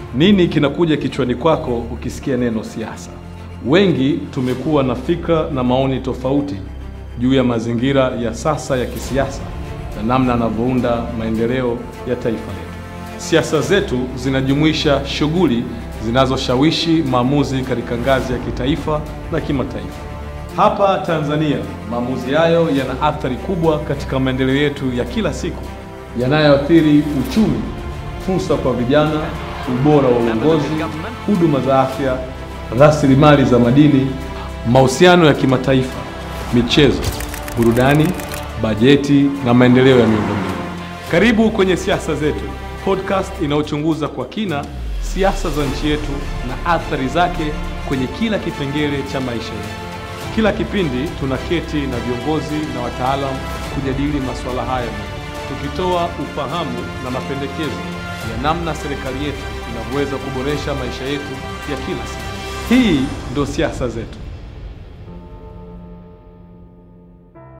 Nini kinakuja kichwani kwako ukisikia neno siasa? Wengi tumekuwa na fikra na maoni tofauti juu ya mazingira ya sasa ya kisiasa na namna yanavyounda maendeleo ya taifa letu. Siasa zetu zinajumuisha shughuli zinazoshawishi maamuzi katika ngazi ya kitaifa na kimataifa. Hapa Tanzania, maamuzi hayo yana athari kubwa katika maendeleo yetu ya kila siku, yanayoathiri uchumi, fursa kwa vijana, ubora wa uongozi, huduma za afya, rasilimali za madini, mahusiano ya kimataifa, michezo, burudani, bajeti na maendeleo ya miundombinu. Karibu kwenye Siasa Zetu, podcast inayochunguza kwa kina siasa za nchi yetu na athari zake kwenye kila kipengele cha maisha yetu. Kila kipindi tunaketi na viongozi na wataalamu kujadili masuala haya, tukitoa ufahamu na mapendekezo ya namna serikali yetu inavyoweza kuboresha maisha yetu ya kila siku. Hii ndio Siasa Zetu.